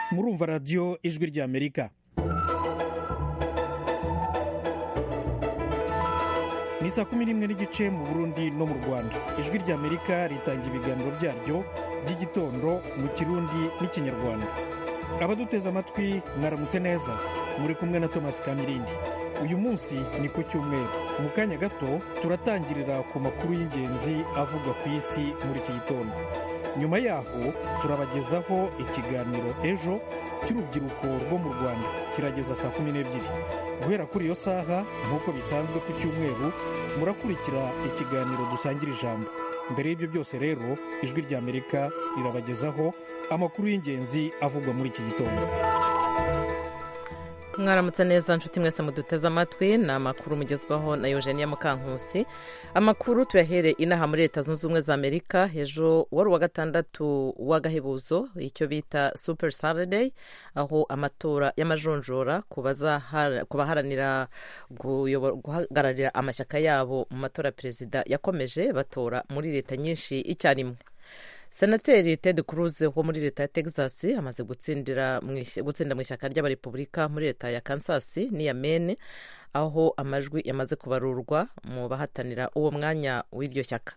kumva radiyo ijwi ry'amerika ni saa kumi n'imwe n'igice mu burundi no mu rwanda ijwi ry'amerika ritanga ibiganiro byaryo by'igitondo mu kirundi n'ikinyarwanda abaduteze amatwi mwaramutse neza muri kumwe na thomas kamirindi uyu munsi ni ku cyumweru mu kanya gato turatangirira ku makuru y'ingenzi avugwa ku isi muri iki gitondo nyuma yaho turabagezaho ikiganiro ejo cy'urubyiruko rwo mu rwanda kirageza saa kumi n'ebyiri guhera kuri iyo saha nk'uko bisanzwe ku cyumweru murakurikira ikiganiro dusangira ijambo mbere y'ibyo byose rero ijwi ry'amerika rirabagezaho amakuru y'ingenzi avugwa muri iki gitondo mwaramutse neza nshuti mwese muduteze amatwi ni amakuru mugezwaho na eugenia mukankusi amakuru tuyahere inaha muri leta zunze ubumwe za amerika ejo wari uwa gatandatu w'agahebuzo icyo bita super saturday aho amatora y'amajonjora ku baharanira guhagararira amashyaka yabo mu matora ya perezida yakomeje batora muri leta nyinshi icyarimwe senateri ted cruz wo muri leta ya texas amaze gutsindira mu ishyaka ry'abarepubulika muri leta ya kansas n'iya mene aho amajwi yamaze kubarurwa mu bahatanira uwo mwanya w'iryo shyaka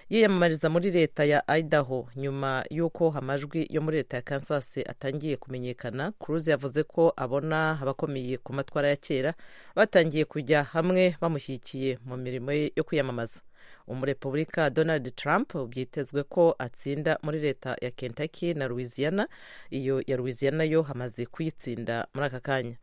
yiyamamariza muri leta ya idaho nyuma y'uko amajwi yo muri leta ya kansas atangiye kumenyekana cruz yavuze ko abona abakomeye ku matwara ya kera batangiye kujya hamwe bamushyigikiye mu mirimo ye yo kwiyamamaza umurepubulika donald trump byitezwe ko atsinda muri leta ya kentucky na louisiana iyo ya louisiana yo hamaze kuyitsinda muri aka kanya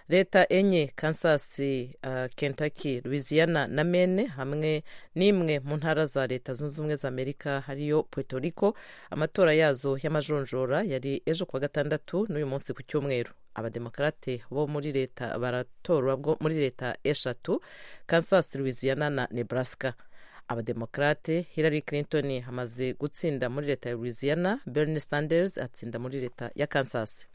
leta enye kansas uh, kentucky louisiana na mene hamwe n'imwe mu ntara za leta zunze ubumwe za amerika hariyo puerto rico amatora yazo y'amajonjora yari ejo kuwa gatandatu n'uyu munsi ku cyumweru abademokarate bo muri leta baratorwa muri leta eshatu kansas louisiana na nebraska abademokarate hillary clinton hamaze gutsinda muri leta ya louisiana bernie sanders atsinda muri leta ya kansas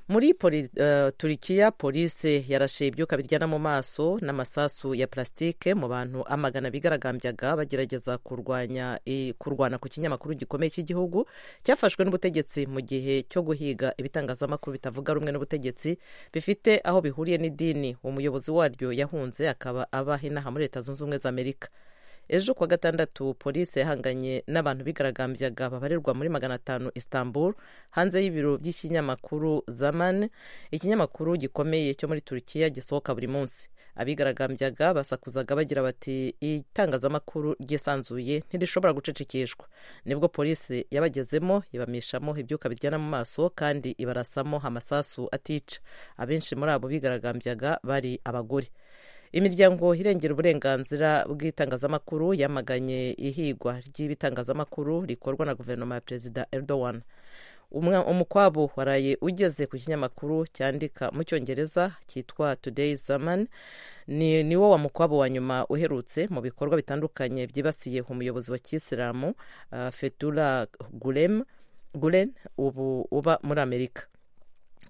muri poli, uh, turikiya polisi yarashe ibyuka biryana mu maso n'amasasu ya plasitike mu bantu amagana bigaragambyaga bagerageza kurwanya kurwana ku kinyamakuru gikomeye cy'igihugu cyafashwe n'ubutegetsi mu gihe cyo guhiga ibitangazamakuru bitavuga rumwe n'ubutegetsi bifite aho bihuriye n'idini umuyobozi waryo yahunze akaba abaha inaha muri leta zunze ubumwe za amerika ejo kuwa gatandatu polisi yahanganye n'abantu bigaragambyaga babarirwa muri magana atanu istanbul hanze y'ibiro by'ikinyamakuru zaman ikinyamakuru gikomeye cyo muri turukiya gisohoka buri munsi abigaragambyaga basakuzaga bagira bati itangazamakuru ryisanzuye ntirishobora gucecekeshwa nibwo polisi yabagezemo ibamishamo ibyuka biryana mu maso kandi ibarasamo amasasu atica abenshi muri abo bigaragambyaga bari abagore imiryango irengera uburenganzira bw'itangazamakuru yamaganye ihigwa ry'ibitangazamakuru rikorwa na guverinoma ya perezida erdogan umukwabo waraye ugeze ku kinyamakuru cyandika mu cyongereza cyitwa today zaman ni niwo wa mukwabo wa nyuma uherutse mu bikorwa bitandukanye byibasiye umuyobozi wa kisilamu uh, fetula gulem gulen ubu uba muri amerika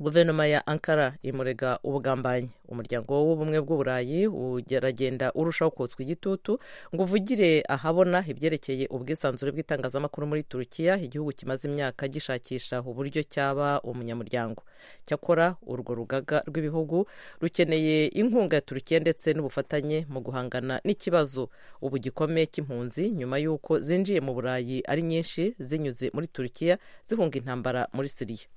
guverinoma ya ankara imurega ubugambanyi umuryango w'ubumwe bw'uburayi uragenda urushaho kotswa igitutu ngo uvugire ahabona ibyerekeye ubwisanzure bw'itangazamakuru muri turukiya igihugu kimaze imyaka gishakisha uburyo cyaba umunyamuryango cyakora urwo rugaga rw'ibihugu rukeneye inkunga ya turukiya ndetse n'ubufatanye mu guhangana n'ikibazo ubu gikomeye cy'impunzi nyuma y'uko zinjiye mu burayi ari nyinshi zinyuze muri turukiya zihunga intambara muri siriya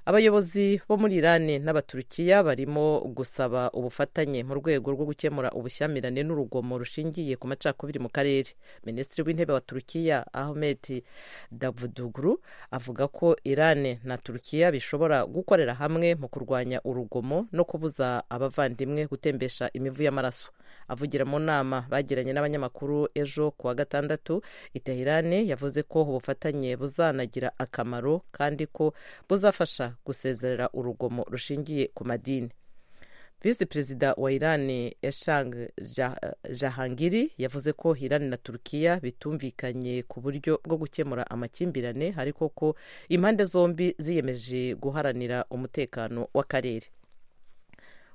abayobozi bo muri irani n'abaturukiya barimo gusaba ubufatanye mu rwego rwo gukemura ubushyamirane n'urugomo rushingiye ku macakubiri mu karere minisitiri w'intebe wa turukiya ahmed davuduguru avuga ko irani na turukiya bishobora gukorera hamwe mu kurwanya urugomo no kubuza abavandimwe gutembesha imivu y'amaraso avugira mu nama bagiranye n'abanyamakuru ejo ku wa gatandatu iteherane yavuze ko ubufatanye buzanagira akamaro kandi ko buzafasha gusezerera urugomo rushingiye ku madini visi perezida wa irani eshang jahangiri yavuze ko irani na turukiya bitumvikanye ku buryo bwo gukemura amakimbirane ariko ko impande zombi ziyemeje guharanira umutekano w'akarere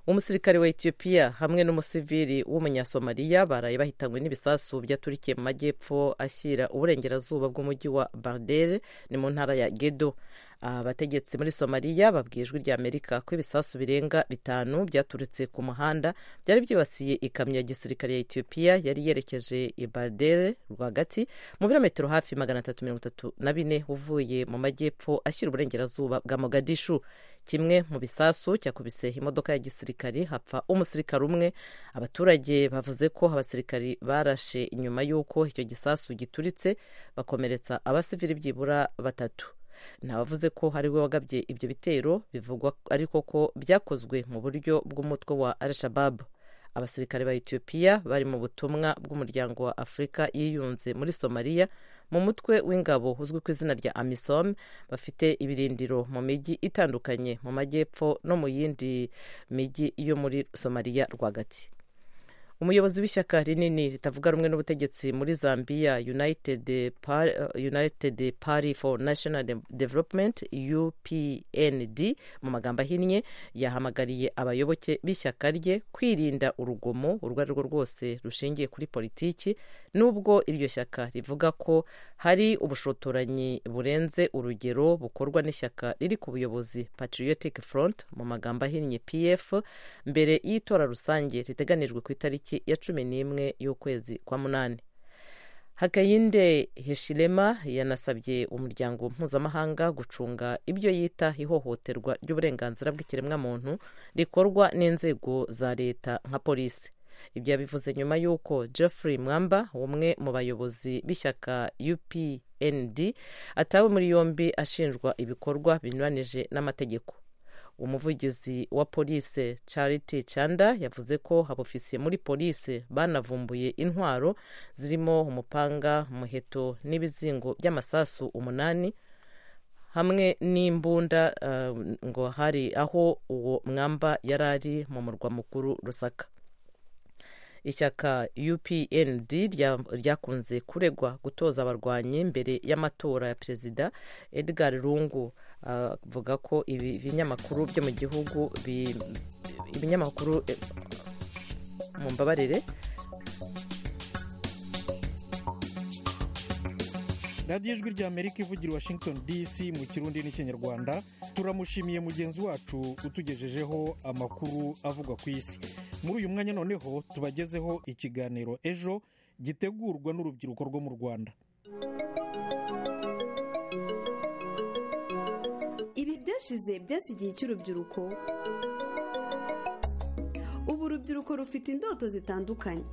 umusirikare wa etiyopiya hamwe n'umusivili w'umunyasomaliya baraye bahitanywe n'ibisasu byaturikiye mu majyepfo ashyira uburengerazuba bw'umujyi wa bardere ni mu ntara ya gedo abategetsi muri somaliya babwijwe rya amerika ko ibisasu birenga bitanu byaturutse ku muhanda byari byibasiye ikamyo ya gisirikare ya etiyopiya yari yerekeje i bardere rwagati mu birometero hafi magana atatu mirongo itatu na bine uvuye mu majyepfo ashyira uburengerazuba bwa mogadishu kimwe mu bisasu cyakubise imodoka ya gisirikari hapfa umusirikare umwe abaturage bavuze ko abasirikari barashe nyuma y'uko icyo gisasu gituritse bakomeretsa abasivili byibura batatu ntabavuze ko hari we wagabye ibyo bitero bivugwa ariko ko byakozwe mu buryo bw'umutwe wa al-shabab abasirikare ba etiyopiya bari mu butumwa bw'umuryango wa afurika yiyunze muri somaliya mu mutwe w'ingabo uzwi ku izina rya amisom bafite ibirindiro mu mijyi itandukanye mu majyepfo no mu yindi mijyi yo muri somaliya rwagati umuyobozi w'ishyaka rinini ritavuga rumwe n'ubutegetsi muri zambia united party, united party for national development upnd mu magambo ahinnye yahamagariye abayoboke b'ishyaka rye kwirinda urugomo urwo ari rwo rwose rushingiye kuri politiki nubwo iryo shyaka rivuga ko hari ubushotoranyi burenze urugero bukorwa n'ishyaka riri ku buyobozi patriotic front mu magambo ahinnye pf mbere y'itora rusange riteganijwe ku itariki ya cumi n'imwe y'ukwezi kwa munani hakayinde heshirema yanasabye umuryango mpuzamahanga gucunga ibyo yita ihohoterwa ry'uburenganzira bw'ikiremwamuntu rikorwa n'inzego za leta nka polisi ibyo yabivuze nyuma y'uko jeffrey mwamba umwe mu bayobozi b'ishyaka upnd atawe muri yombi ashinjwa ibikorwa binyuranije n'amategeko umuvugizi wa polisi charity chanda yavuze ko abofisiye muri polisi banavumbuye intwaro zirimo umupanga umuheto n'ibizingo by'amasasu umunani hamwe n'imbunda uh, ngo hari aho uwo mwamba yari ari mu murwa mukuru rusaka ishyaka upnd ryakunze kuregwa gutoza abarwanyi mbere y'amatora ya perezida edgar rungu avuga uh, ko ibi binyamakuru byo mu gihugu ibinyamakuru eh, mu mbabarire radiyo ijwi rya amerika ivugira i washington dc mu kirundi n'ikinyarwanda turamushimiye mugenzi wacu utugejejeho amakuru avugwa ku isi muri uyu mwanya noneho tubagezeho ikiganiro ejo gitegurwa n'urubyiruko rwo mu rwanda ibi byashize byasi igihe cy'urubyiruko ubu urubyiruko rufite indoto zitandukanye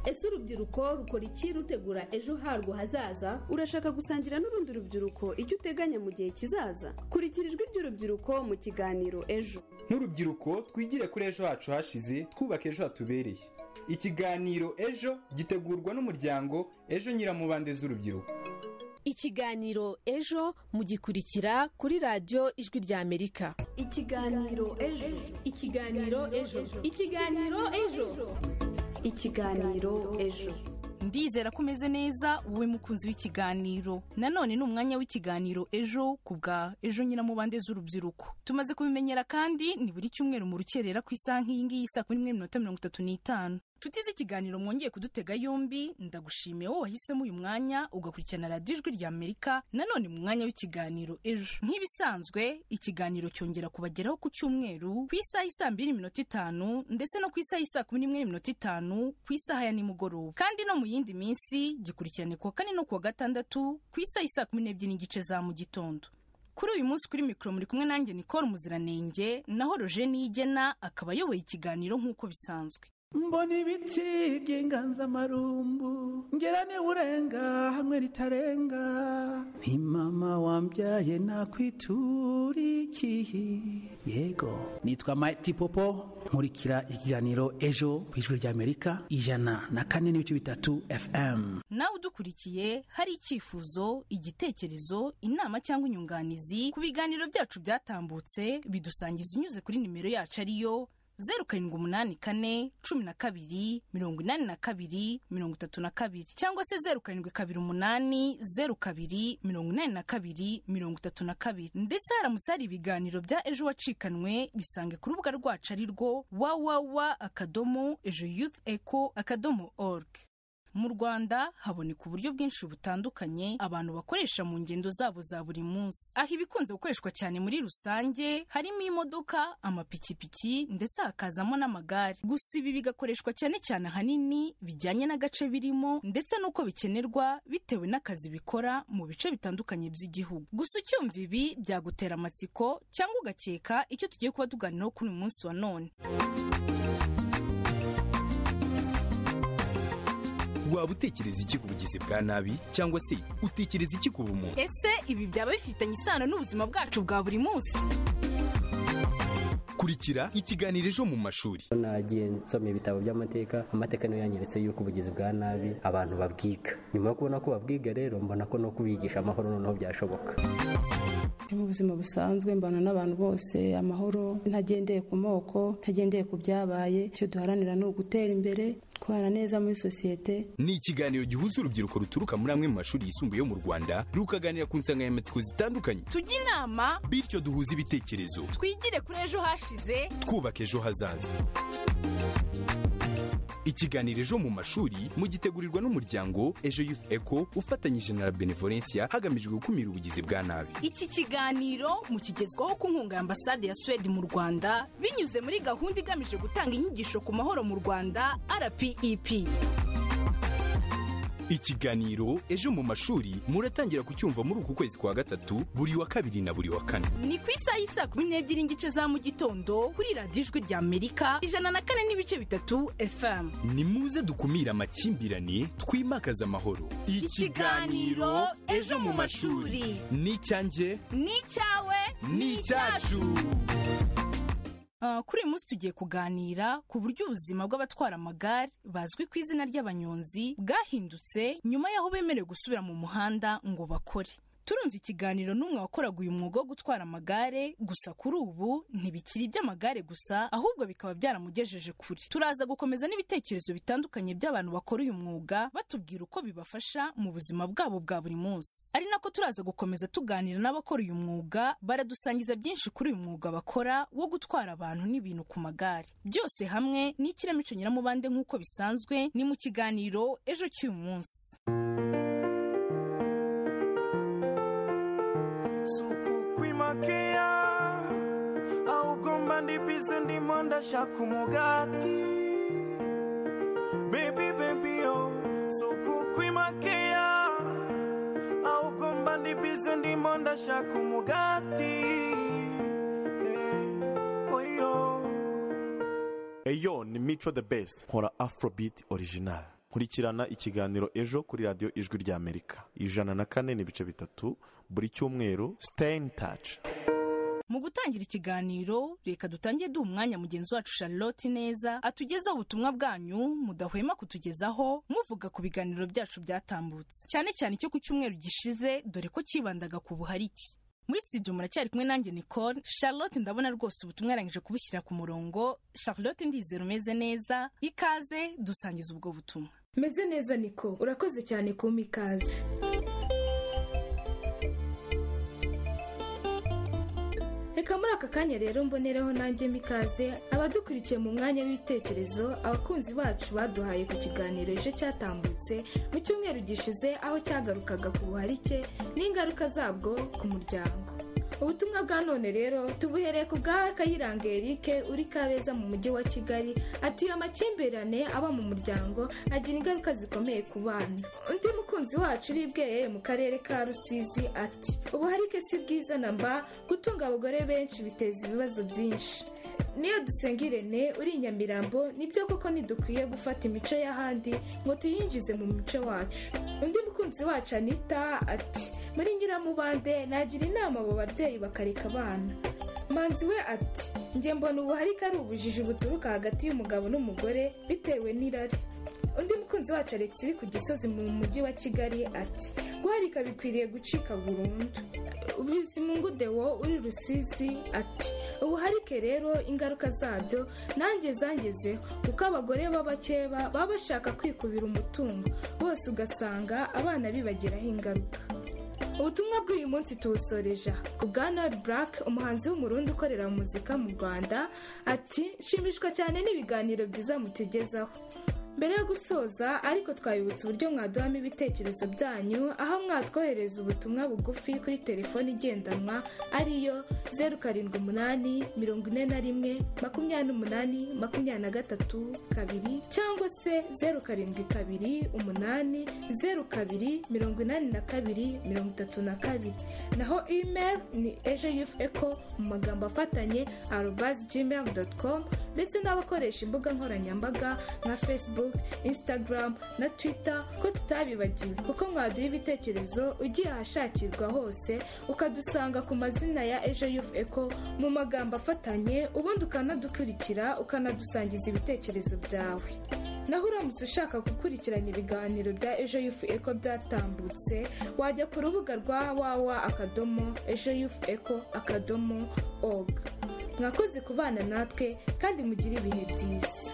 ese urubyiruko rukora iki rutegura ejo harwo hazaza urashaka gusangira n'urundi rubyiruko icyo uteganya mu gihe kizaza kurikira ijwi ry'urubyiruko mu kiganiro ejo nk'urubyiruko twigire kuri ejo hacu hashize twubake ejo hatubereye ikiganiro ejo gitegurwa n'umuryango ejo nyiramubande z'urubyiruko ikiganiro ejo mugikurikira kuri radiyo ijwi rya amerika ikiganiro ejo ikiganiro ejo ikiganiro ejo ikiganiro ejo ndizera ko umeze neza wowe mukunzi w'ikiganiro nanone ni umwanya w'ikiganiro ejo ku bwa ejo nyiramubande z'urubyiruko tumaze kubimenyera kandi ni buri cyumweru mu rukerera ku isaha nk'iyi ngiyi saa kumi n'imwe n'iminota mirongo itatu n'itanu tutize ikiganiro mwongeye kudutega yombi ndagushimiye wowe wahisemo uyu mwanya ugakurikirana radiyo ijwi rya amerika nanone mu mwanya w'ikiganiro ejo nk'ibisanzwe ikiganiro cyongera kubageraho ku cyumweru ku isaha isa mbiri n'iminota itanu ndetse no ku isaha isa kumi n'imwe n'iminota itanu ku isaha ya nimugoroba kandi no mu yindi minsi gikurikirane kuwa kane no kuwa gatandatu ku isaha isa kumi n'ebyiri n'igice za mu gitondo kuri uyu munsi kuri mikoro muri kumwe nanjye nikora umuziranenge naho roje niyigena akaba ayoboye ikiganiro nk'uko bisanzwe mbona ibiti by'inganzamarumbu ngera urenga hamwe ritarenga ni mama wambyaye nakwiturikiye yego nitwa mayiti popo nkurikira ikiganiro ejo ku ijwi ry'amerika ijana na kane n'ibice bitatu fm nawe udukurikiye hari icyifuzo igitekerezo inama cyangwa inyunganizi ku biganiro byacu byatambutse bidusangiza unyuze kuri nimero yacu ariyo zeru karindwi umunani kane cumi na kabiri mirongo inani na kabiri mirongo itatu na kabiri cyangwa se zeru karindwi kabiri umunani zeru kabiri mirongo inani na kabiri mirongo itatu na kabiri ndetse haramutse hari ibiganiro bya ejo wacikanwe bisange ku rubuga rwacu ari rwo wawawa akadomo ejo youth eco akadomo org mu rwanda haboneka uburyo bwinshi butandukanye abantu bakoresha mu ngendo zabo za buri munsi aho ibikunze gukoreshwa cyane muri rusange harimo imodoka amapikipiki ndetse hakazamo n'amagare gusa ibi bigakoreshwa cyane cyane ahanini bijyanye n'agace birimo ndetse n'uko bikenerwa bitewe n'akazi bikora mu bice bitandukanye by'igihugu gusa ucyumva ibi byagutera amatsiko cyangwa ugakeka icyo tugiye kuba tuganiraho kuri uyu munsi wa none waba utekereza iki ku bugizi bwa nabi cyangwa se utekereza iki ku bumuntu ese ibi byaba bifitanye isano n'ubuzima bwacu bwa buri munsi kurikira ikiganiro ejo mu mashuri nagiye nsoma ibitabo by'amateka amateka niyo yanyeretse yuko ubugizi bwa nabi abantu babwiga nyuma yo kubona ko babwiga rero mbona ko no kubigisha amahoro noneho byashoboka mu buzima busanzwe mbana n'abantu bose amahoro ntagendeye ku moko ntagendeye ku byabaye icyo duharanira ni ugutera imbere kubana neza muri sosiyete ni ikiganiro gihuza urubyiruko ruturuka muri amwe mu mashuri yisumbuye yo mu rwanda rukaganira ku nsanganyamatsiko zitandukanye tujye inama bityo duhuze ibitekerezo twigire kuri ejo hashize twubaka ejo hazaza ikiganiro ejo mu mashuri mugitegurirwa n'umuryango ejo youth eco ufatanyije na la benevolencia hagamijwe gukumira ubugizi bwa nabi iki kiganiro mukigezwaho ku nkunga ya ambasade ya suwede mu rwanda binyuze muri gahunda igamije gutanga inyigisho ku mahoro mu rwanda rpep ikiganiro ejo mu mashuri muratangira kucyumva muri uku kwezi kwa gatatu buri wa kabiri na buri wa kane ni ku isaha y'i saa kumi n'ebyiri n'igice za mu gitondo kuri radiyo ijwi rya amerika ijana na kane n'ibice bitatu fm nimuze dukumire amakimbirane twimakaze amahoro Ikiganiro Ejo mu mashuri. ni icyanjye ni icyawe ni icyacu Ah, kuri uyu munsi tugiye kuganira ku buryo ubuzima bw'abatwara amagare bazwi ku izina ry'abanyonzi bwahindutse nyuma y'aho bemerewe gusubira mu muhanda ngo bakore turumva ikiganiro n'umwe wakoraga uyu mwuga wo gutwara amagare gusa kuri ubu ntibikiri iby'amagare gusa ahubwo bikaba byaramugejeje kure turaza gukomeza n'ibitekerezo bitandukanye by'abantu bakora uyu mwuga batubwira uko bibafasha mu buzima bwabo bwa buri munsi ari nako turaza gukomeza tuganira n'abakora uyu mwuga baradusangiza byinshi kuri uyu mwuga bakora wo gutwara abantu n'ibintu ku magare byose hamwe n'ikiramico nyiramubande nk'uko bisanzwe ni mu kiganiro ejo cy'uyu munsi sukukwimakaia augomba ndibize ndimo ndashaka umugati bebi bebiyo sukukwimakaia augomba ndibize ndimo ndashaka umugati Eh, oyo eyo ni mico the best nkora afrobeat original nkurikirana ikiganiro ejo kuri radiyo ijwi rya amerika ijana na kane n'ibice bitatu buri cyumweru stay in touch mu gutangira ikiganiro reka dutangiye duha umwanya mugenzi wacu charlotte neza atugezaho ubutumwa bwanyu mudahwema kutugezaho muvuga ku biganiro byacu byatambutse cyane cyane icyo ku cyumweru gishize dore ko cyibandaga ku buharike muri studio muracyari kumwe nanjye nicole charlotte ndabona rwose ubutumwa yarangije kubushyira ku murongo charlotte ndizera umeze neza ikaze dusangiza ubwo butumwa meze neza niko urakoze cyane kumpa ikaze reka muri aka kanya rero mbonereho nanjye mikaze abadukurikiye mu mwanya w'ibitekerezo abakunzi bacu baduhaye ku kiganiro ejo cyatambutse mu cyumweru gishize aho cyagarukaga ku buharike n'ingaruka zabwo ku muryango ubutumwa bwa none rero tubuhereye ku bwa kayiranga eric uri kabeza mu mujyi wa kigali ati amakimbirane aba mu muryango agira ingaruka zikomeye ku bana undi mukunzi wacu uri bweye mu karere ka rusizi ati ubuharike si bwiza na mba gutunga abagore benshi biteza ibibazo byinshi niyo dusenga irene uri i nyamirambo nibyo koko ntidukwiye gufata imico y'ahandi ngo tuyinjize mu mico wacu undi mukunzi wacu anita ati muri nyiramubande nagira inama abo babyeyi bakareka abana manzi we ati njye mbona ubuharike ari ubujiji buturuka hagati y'umugabo n'umugore bitewe n'irari undi mukunzi wacu alex uri ku gisozi mu mujyi wa kigali ati guharika bikwiriye gucika burundu bizimungu dewo uri rusizi ati ubuharike rero ingaruka zabyo nanjye zangezeho kuko abagore b'abakeba baba bashaka kwikubira umutungo bose ugasanga abana bibagiraho ingaruka ubutumwa bw'uyu munsi tuwusoreje ku bwa nori burake umuhanzi w'umurundi ukorera muzika mu rwanda ati nshimishwa cyane n'ibiganiro byiza mutegezaho mbere yo gusoza ariko twabibutsa uburyo mwaduhamo ibitekerezo byanyu aho mwatwohereza ubutumwa bugufi kuri telefoni igendanwa ariyo zeru karindwi umunani mirongo ine na rimwe makumyabiri n'umunani makumyabiri na gatatu kabiri cyangwa se zeru karindwi kabiri umunani zeru kabiri mirongo inani na kabiri mirongo itatu na kabiri naho email ni ejo yufu eko mu magambo afatanye arobazi gmail doti komu ndetse n'abakoresha imbuga nkoranyambaga nka facebook instagram na twitter ko tutabibagiwe kuko mwaduha ibitekerezo ugiye ahashakirwa hose ukadusanga ku mazina ya ejo yufu eko mu magambo afatanye ubundi ukanadukurikira ukanadusangiza ibitekerezo byawe naho uramutse ushaka gukurikirana ibiganiro bya ejo yufu eko byatambutse wajya ku rubuga rwa wawa akadomo ejo yufu eko akadomo oga mwakoze kubana natwe kandi mugire ibihe byiza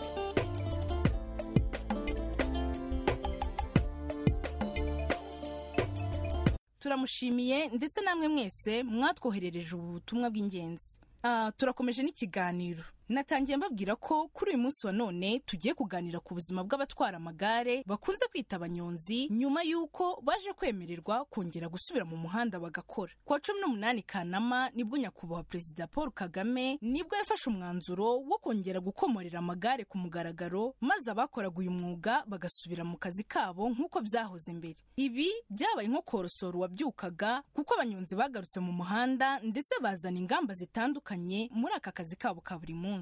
turamushimiye ndetse namwe mwese mwatwoherereje ubu butumwa bw'ingenzi Ah, turakomeje n'ikiganiro natangiye mbabwira ko kuri uyu munsi wa none tugiye kuganira ku buzima bw'abatwara amagare bakunze kwita abanyonzi nyuma y'uko baje kwemererwa kongera gusubira mu muhanda bagakora ku wa cumi n'umunani kanama nibwo nyakubahwa perezida paul kagame nibwo yafashe umwanzuro wo kongera gukomorera amagare ku mugaragaro maze abakoraga uyu mwuga bagasubira mu kazi kabo nk'uko byahoze mbere ibi byabaye nko korosora uwabyukaga kuko abanyonzi bagarutse mu muhanda ndetse bazana ingamba zitandukanye muri aka kazi kabo ka buri munsi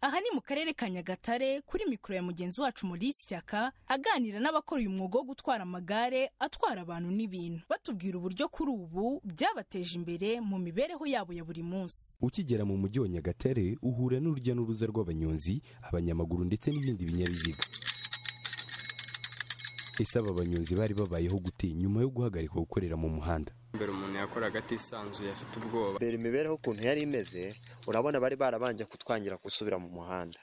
aha ni mu karere ka nyagatare kuri mikoro ya mugenzi wacu muri Shyaka aganira n'abakora uyu mwuga wo gutwara amagare atwara abantu n'ibintu batubwira uburyo kuri ubu byabateje imbere mu mibereho yabo ya buri munsi ukigera mu mujyi wa nyagatare uhura n'urujya n'uruza rw'abanyonzi abanyamaguru ndetse n'ibindi binyabiziga ese aba banyonzi bari babayeho gute nyuma yo guhagarika gukorera mu muhanda mbere umuntu yakoraga atisanzuye afite ubwoba mbere imibereho ukuntu yari imeze urabona bari barabanje kutwangira gusubira mu muhanda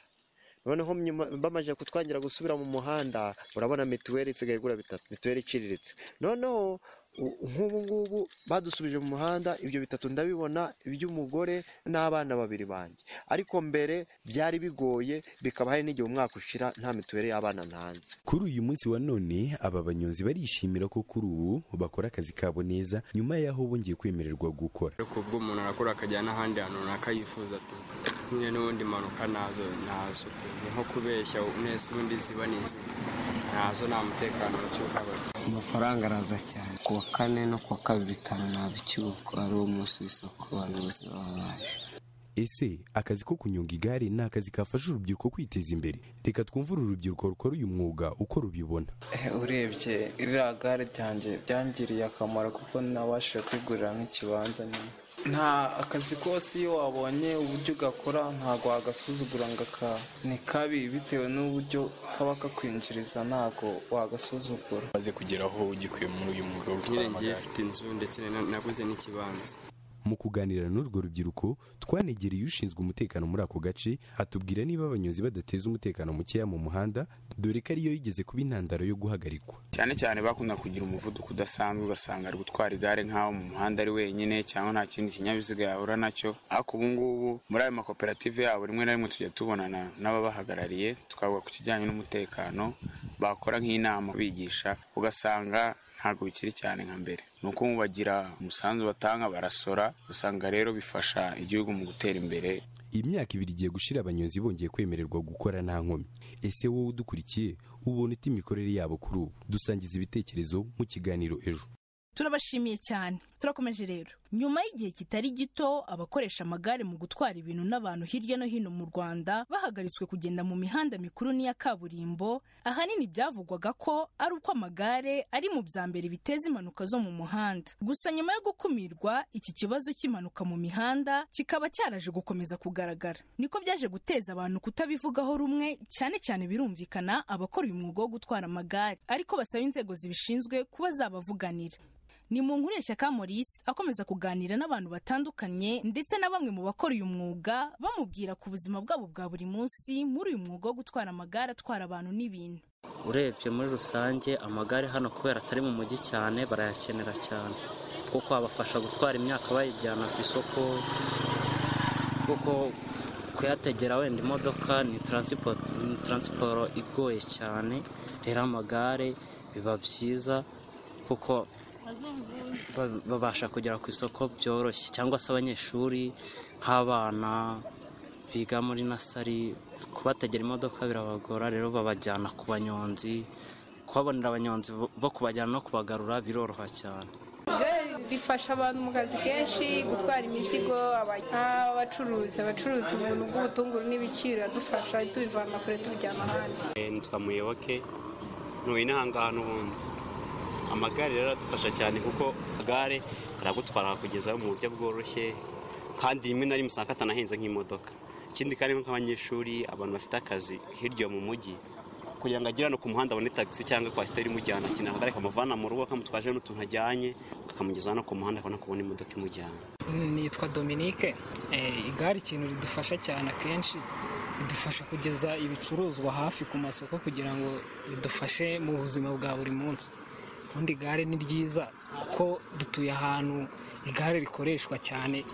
noneho nyuma bamaze kutwangira gusubira mu muhanda urabona mituweli isigaye igura bitatu mituweli iciriritse noneho nk'ubu ngubu badusubije mu muhanda ibyo bitatu ndabibona iby'umugore n'abana babiri banjye ariko mbere byari bigoye bikaba hari n'igihe umwaka ushira nta mituweli y'abana ntanze kuri uyu munsi wa none aba banyonzi barishimira ko kuri ubu bakora akazi kabo neza nyuma y'aho bongeye kwemererwa gukora ariko ubwo umuntu arakora akajya n'ahandi hantu runaka yifuza ati kumwe n'ubundi mpanuka nazo nazo ni nko kubeshya neza ubundi ziba n'izindi ntazo nta mutekano cy'uhabona amafaranga araza cyane ku wa kane no ku wa kabiri bitanu ntabwo icyuko ari umunsi w'isoko abantu bose baba baje ese akazi ko kunyonga igare ni akazi kafasha urubyiruko kwiteza imbere reka twumve uru rubyiruko rukora uyu mwuga uko rubibona urebye iriya gare ryanjye byangiriye akamaro kuko nabashije kwigurira nk'ikibanza nyine nta akazi kose iyo wabonye uburyo ugakora ntabwo wagasuzugura ngo aka ni kabi bitewe n'uburyo kaba kakwinjiriza ntabwo wagasuzugura maze kugera aho ugikwiye muri uyu mwuga wo gutwara amagare afite inzu ndetse naguze n'ikibanza mu kuganira n'urwo rubyiruko twanegereye ushinzwe umutekano muri ako gace atubwira niba abanyonzi badateza umutekano mukeya mu muhanda dore ko ariyo yigeze kuba intandaro yo guhagarikwa cyane cyane bakunda kugira umuvuduko udasanzwe ugasanga ari gutwara igare nk'aho mu muhanda ari wenyine cyangwa nta kindi kinyabiziga yahura nacyo ariko ubu ngubu muri ayo makoperative yabo rimwe na rimwe tujya tubonana n'ababahagarariye tukavuga ku kijyanye n'umutekano bakora nk'inama bigisha ugasanga ntabwo bikiri cyane nka mbere ni uko bagira umusanzu batanga barasora usanga rero bifasha igihugu mu gutera imbere imyaka ibiri igiye gushira abanyonzi bongeye kwemererwa gukora nta nkomyi ese wowe udukurikiye ubona uta imikorere yabo kuri ubu dusangiza ibitekerezo mu kiganiro ejo turabashimiye cyane turakomeje rero nyuma y'igihe kitari gito abakoresha amagare mu gutwara ibintu n'abantu hirya no hino mu rwanda bahagaritswe kugenda mu mihanda mikuru n'iya kaburimbo ahanini byavugwaga ko ari uko amagare ari mu bya mbere biteza impanuka zo mu muhanda gusa nyuma yo gukumirwa iki kibazo cy'impanuka mu mihanda kikaba cyaraje gukomeza kugaragara niko byaje guteza abantu kutabivugaho rumwe cyane cyane birumvikana abakora uyu mwuga wo gutwara amagare ariko basaba inzego zibishinzwe kuba zabavuganira ni mu nkuru ya shyaka Maurice akomeza kuganira n'abantu batandukanye ndetse na bamwe mu bakora uyu mwuga bamubwira ku buzima bwabo bwa buri munsi muri uyu mwuga wo gutwara amagare atwara abantu n'ibintu urebye muri rusange amagare hano kubera atari mu mujyi cyane barayakenera cyane kuko abafasha gutwara imyaka bayijyana ku isoko kuko kuyategera wenda imodoka ni taransiporo ni taransiporo igoye cyane rero amagare biba byiza kuko ba- babasha kugera ku isoko byoroshye cyangwa se abanyeshuri nk'abana biga muri nasari kubategera imodoka birabagora rero babajyana ku banyonzi kubabonera abanyonzi bo- bo kubajyana no kubagarura biroroha cyane igare rifasha abantu mu kazi kenshi gutwara imizigo aba- abacuruzi abacuruza ubuntu bw'ubutunguru n'ibiciro iradufasha tubivana kure tubijyana ahandi nitwa muyoboke ntuye inahangahana ubundi amagare rero aradufasha cyane kuko amagare aragutwara kugezaho mu buryo bworoshye kandi rimwe na rimwe usanga atanahenze nk'imodoka ikindi kandi nk'abanyeshuri abantu bafite akazi hirya mu mujyi kugira ngo agere hano ku muhanda abone tagisi cyangwa kwasiteri imujyana akenera akagare kamuvana mu rugo kamutwaje n'utuntu ajyanye kakamugeza hano ku muhanda akabona kubona imodoka imujyana nitwa dominique Eh, igare ikintu ridufasha cyane akenshi ridufasha kugeza ibicuruzwa hafi ku masoko kugira ngo ridufashe mu buzima bwa buri munsi ubundi igare ni ryiza kuko dutuye ahantu igare rikoreshwa cyane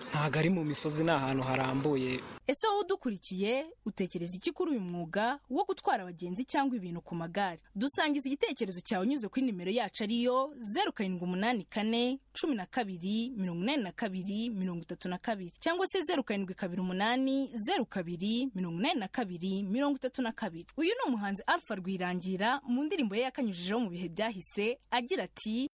ntabwo ari mu misozi ni ahantu harambuye ese wowe udukurikiye utekereza iki kuri uyu mwuga wo gutwara abagenzi cyangwa ibintu ku magare dusangiza igitekerezo cyawe unyuze kuri nimero yacu ariyo zeru karindwi umunani kane cumi na kabiri mirongo inani na kabiri mirongo itatu na kabiri cyangwa se zeru karindwi kabiri umunani zeru kabiri mirongo inani na kabiri mirongo itatu na kabiri uyu ni umuhanzi alpha rwirangira mu ndirimbo ye yakanyujijeho mu bihe byahise agira ati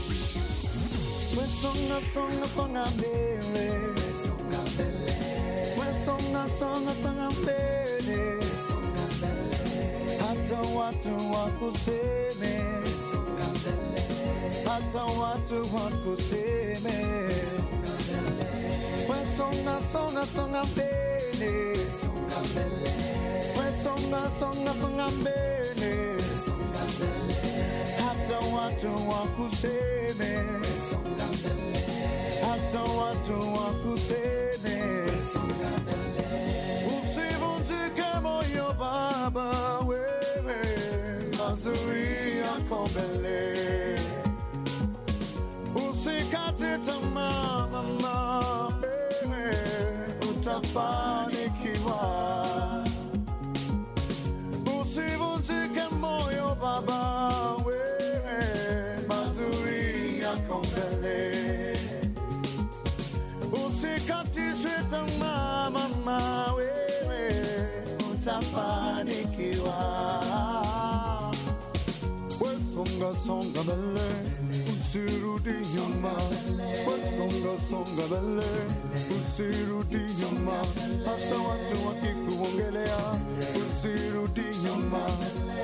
We songa songa songa mbele We songa mbele We songa songa songa mbele We songa mbele Hata watu wakuseme We songa mbele Hata watu wakuseme We songa mbele We songa songa songa mbele We songa mbele We songa songa songa mbele We songa mbele Hata watu wakuseme We songa mbele hata watu wakuseme usivunjike moyo baba wewe mazuri yako mbele usikate tamaa mama wewe utafanikiwa usivunjike moyo baba wewe mazuri yako mbele usikatishwe tamaa mama wewe utafanikiwa wesonga songa mbele usirudi nyuma wesonga songa mbele usirudi nyuma hata watu wakikuongelea usirudi nyuma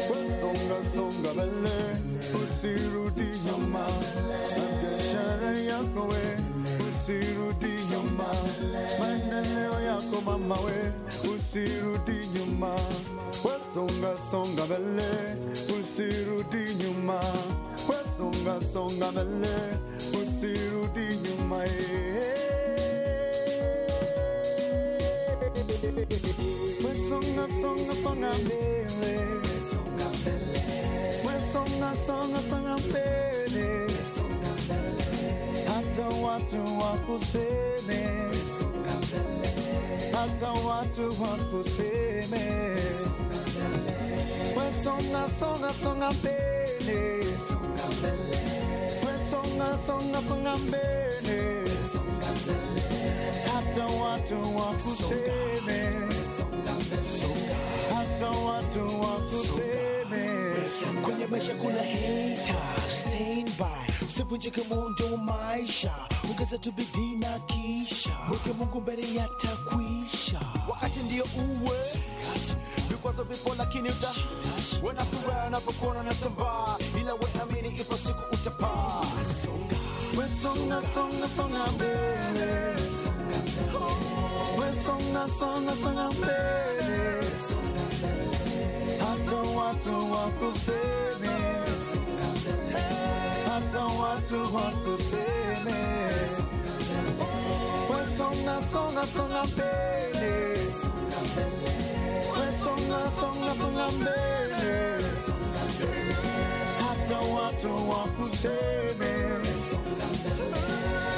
wesonga songa mbele usirudi nyuma na biashara yako we usirudi nyuma maendeleo yako mama we usirudi nyuma wesonga songa mbele usirudi nyuma wesonga songa mbele usirudi nyuma wesonga songa songa mbele wesonga mbele wesonga songa songa mbele wesonga hata watu wakuseme hata watu wakuseme wesonga songa songa mbele wesonga songa songa mbele hata watu wakuseme hata watu wakuseme kwenye maisha kuna hata stand by usivunjike moyo wa maisha ongeza tu bidii na kisha mweke mungu mbele yatakwisha wakati ndio uwe vikwazo vipo lakini uta wena furaha unapokuona natambaa ila we amini ipo siku utapaa we songa songa songa mbele we songa songa songa mbele hata watu wakuseme hata watu wakuseme we songa songa songa mbele we songa songa songa mbele hata watu wakuseme,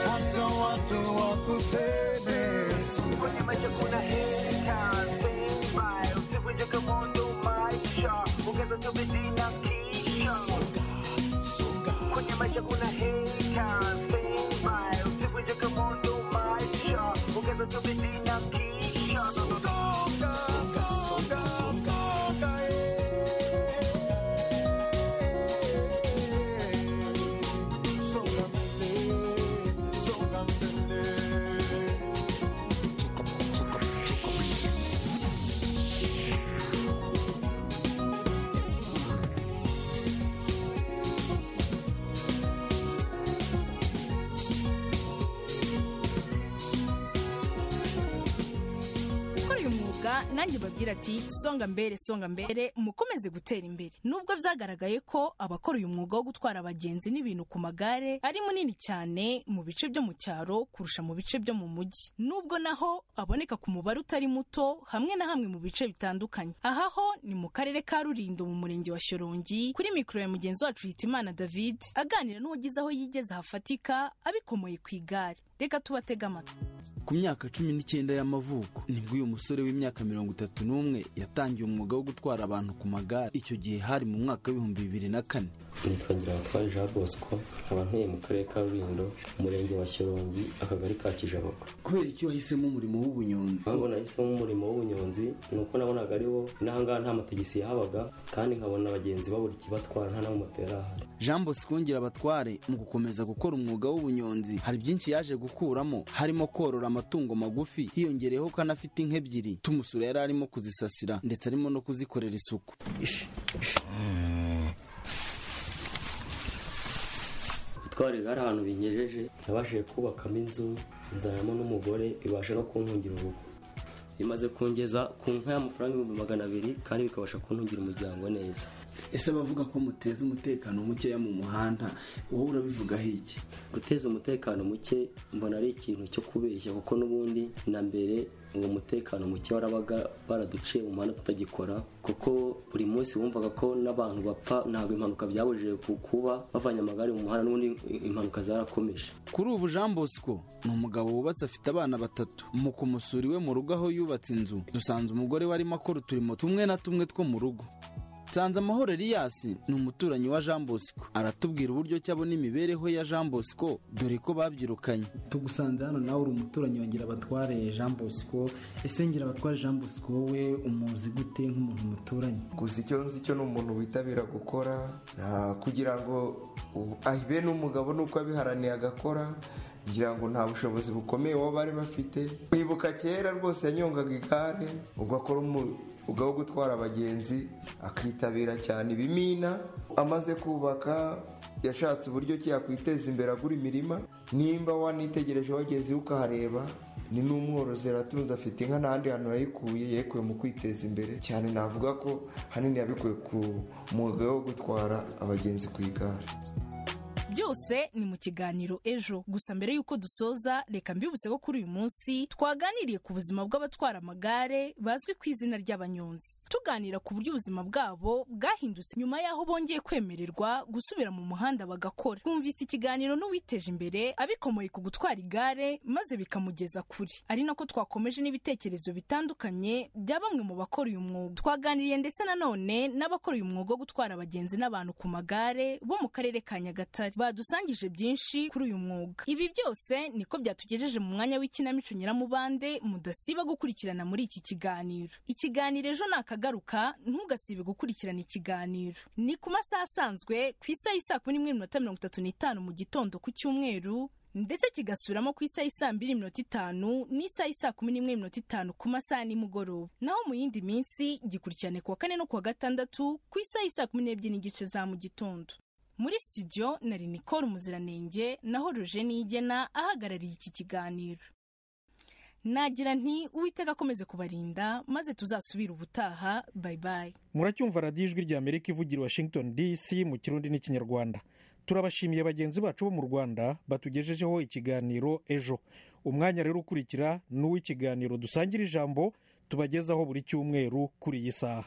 hata watu wakuseme. Kwenye maisha kuna heka, stand by, usivunje kamondo maisha, ongeza tu bidii na kisha. Kwenye maisha kuna heka, stand by, usivunje kamondo maisha, ongeza tu bidii na kisha. Songa, songa, songa, songa, eh. gukora uyu mwuga nanjye babwira ati songa mbere songa mbere mukomeze gutera imbere nubwo byagaragaye ko abakora uyu mwuga wo gutwara abagenzi n'ibintu ku magare ari munini cyane mu bice byo mu cyaro kurusha mu bice byo mu mujyi nubwo naho aboneka ku mubare utari muto hamwe na hamwe mu bice bitandukanye aha ho ni mu karere ka rurindo mu murenge wa shyorongi kuri mikoro ya mugenzi wacu hitimana david aganira n'uwagize aho yigeze hafatika abikomoye ku igare reka tubatege amatwi ku myaka cumi n'icyenda y'amavuko nibwo uyu musore w'imyaka mirongo itatu n'umwe yatangiye umwuga wo gutwara abantu ku magare icyo gihe hari mu mwaka w'ibihumbi bibiri na kane nitwa Ngirabatware Jean Bosco nkaba ntuye mu karere ka Rulindo umurenge wa Shyorongi akagari ka Kijabogo kubera iki wahisemo umurimo w'ubunyonzi impamvu nahisemo umurimo w'ubunyonzi ni uko nabonaga ariwo n'ahangaha nta mategisi yahabaga kandi nkabona abagenzi babura ikibatwara nta n'amamoto yari ahari jean bosco abatware mu gukomeza gukora umwuga w'ubunyonzi hari byinshi yaje gukuramo harimo korora amatungo magufi hiyongereyeho ko anafite inka ebyiri tumusura yari arimo kuzisasira ndetse arimo no kuzikorera isuku gutwara igare ahantu binyejeje nabashije kubakamo inzu nzanamo n'umugore ibasha no kuntungira urugo bimaze kungeza ku nka y'amafaranga ibihumbi magana abiri kandi bikabasha kuntungira umuryango neza ese abavuga ko muteza umutekano mukeya mu muhanda wowe urabivugaho iki guteza umutekano muke mbona ari ikintu cyo kubeshya kuko n'ubundi na mbere uwo mutekano muke warabaga baraduciye mu muhanda tutagikora kuko buri munsi wumvaga ko n'abantu bapfa ntabwo impanuka byabujije ku- kuba bavanye amagare mu muhanda n'ubundi impanuka zarakomeje kuri ubu jean bosco ni umugabo wubatse afite abana batatu mu kumusura iwe mu rugo aho yubatse inzu dusanze umugore we arimo akora uturimo tumwe na tumwe two mu rugo nsanze amahoro eliyasi ni umuturanyi wa jean bosco aratubwira uburyo ki abona imibereho ya jean bosco dore ko babyirukanye tugusanze hano nawe uri umuturanyi wongera abatware jean bosco ese ngira abatware jean bosco wowe umuzi gute nk'umuntu muturanye gusa icyo nzi cyo ni umuntu witabira gukora ah, kugira ngo u- ah, be n'umugabo nuko abiharaniye agakora kugira ngo nta bushobozi bukomeye baba bari bafite kwibuka kera rwose yanyongaga igare ugakora umwuga wo gutwara abagenzi akitabira cyane ibimina amaze kubaka yashatse uburyo ki yakwiteza imbere agura imirima nimba wanitegereje wageze iwe ukahareba ni n'umworozi aratunze afite inka n'ahandi hantu yayikuye yekuye mu kwiteza imbere cyane navuga ko hanini yabikuye ku mwuga wo gutwara abagenzi ku igare byose ni mu kiganiro ejo gusa mbere y'uko dusoza reka mbibutse ko kuri uyu munsi twaganiriye ku buzima bw'abatwara amagare bazwi ku izina ry'abanyonzi tuganira ku buryo ubuzima bwabo bwahindutse nyuma y'aho bongeye kwemererwa gusubira mu muhanda bagakora twumvise ikiganiro n'uwiteje imbere abikomoye ku gutwara igare maze bikamugeza kure ari nako twakomeje n'ibitekerezo bitandukanye bya bamwe mu bakora uyu mwuga twaganiriye ndetse nanone n'abakora uyu mwuga wo gutwara abagenzi n'abantu ku magare bo mu karere ka nyagatare badusangije byinshi kuri uyu mwuga ibi byose niko byatugejeje mu mwanya w'ikinamico nyiramubande mudasiba gukurikirana muri iki kiganiro ikiganiro ejo nakagaruka ntugasibe gukurikirana ikiganiro ni ku masaha asanzwe ku isaha y'isaa kumi n'imwe n'iminota mirongo itatu n'itanu mu gitondo ku cyumweru ndetse kigasubiramo ku isaha y'isaa mbiri n'iminota itanu n'isaha y'isaa kumi n'imwe n'iminota itanu ku masaha ya nimugoroba naho mu yindi minsi gikurikirane ku wa kane no ku wa gatandatu ku isaha y'isaa kumi n'ebyiri n'igice za mu gitondo muri studio na Nicole Umuziranenge naho Rojeni Igena ahagarariye iki kiganiro nagira nti uwitega akomeze kubarinda maze tuzasubire ubutaha bayi bayi muracyumva radiyo ijwi rya amerika ivugira i washington dc mu kirundi n'ikinyarwanda turabashimiye bagenzi bacu bo mu rwanda batugejejeho ikiganiro ejo umwanya rero ukurikira ni uw'ikiganiro dusangira ijambo tubagezaho buri cyumweru kuri iyi saha